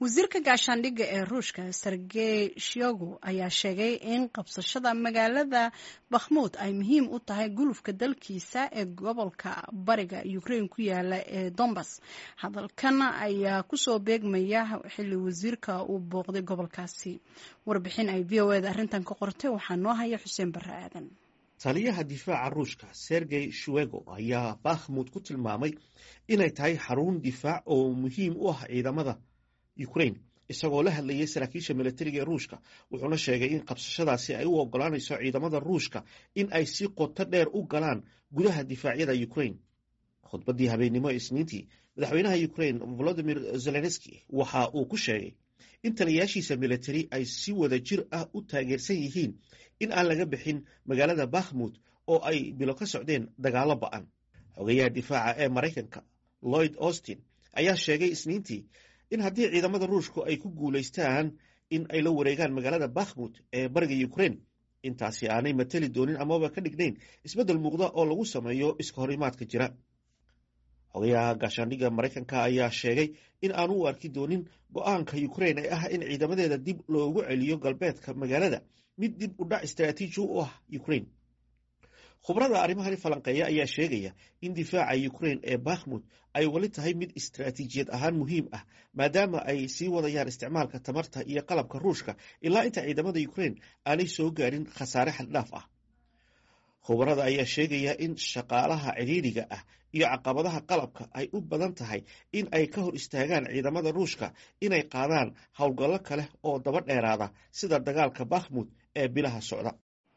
wasiirka gaashaandhigga ee ruushka sergey shogu ayaa sheegay in qabsashada magaalada bakhmuud ay muhiim u tahay gulufka dalkiisa ee gobolka bariga ukraine ku yaala ee dombas hadalkan ayaa kusoo beegmaya xilli wasiirka uu booqday gobolkaasi warbixin ay v o eda arrintan ka qortay waxaa noo haya xuseen barre aadan taliyaha difaaca ruushka sergey shuego ayaa bakhmud ku tilmaamay inay tahay xarun difaac oo muhiim u ah ciidamada ukraine isagoo la hadlayay saraakiisha militariga ee ruushka wuxuuna sheegay in qabsashadaasi ay u ogolaanayso ciidamada ruushka in ay si qoto dheer u galaan gudaha difaacyada ukraine khudbaddii habeennimo ee isniintii madaxweynaha ukraine volodimir zelenski waxa uu ku sheegay in taliyayaashiisa militari ay si wada jir ah u taageersan yihiin in aan laga bixin magaalada bakhmud oo ay bilo ka socdeen dagaallo ba'an xogayaha difaaca ee maraykanka lloyd austin ayaa sheegay isniintii in haddii ciidamada ruushku ay ku guulaystaan in ay la wareegaan magaalada bakhmud ee bariga ukraine intaasi aanay mateli doonin amaba ka dhignayn isbeddel muuqda oo lagu sameeyo iska horimaadka jira xogayaha gaashaandhigga maraykanka ayaa sheegay in aanu u arki doonin go-aanka ukraine ee ah in ciidamadeeda dib loogu celiyo galbeedka magaalada mid dib u dhac istaraatiiji u ah ukraine khubrada arrimahani falanqeeya ayaa sheegaya in difaaca ukraine ee bakhmud ay weli tahay mid istaraatiijiyad ahaan muhiim ah maadaama ay sii wadayaan isticmaalka tamarta iyo qalabka ruushka ilaa inta ciidamada ukraine aanay soo gaarin khasaare xaddhaaf ah khubarada ayaa sheegaya in shaqaalaha cidhiidriga ah iyo caqabadaha qalabka ay u badan tahay in ay ka hor istaagaan ciidamada ruushka inay qaadaan howlgallo kale oo daba dheeraada sida dagaalka bakhmud ee bilaha socda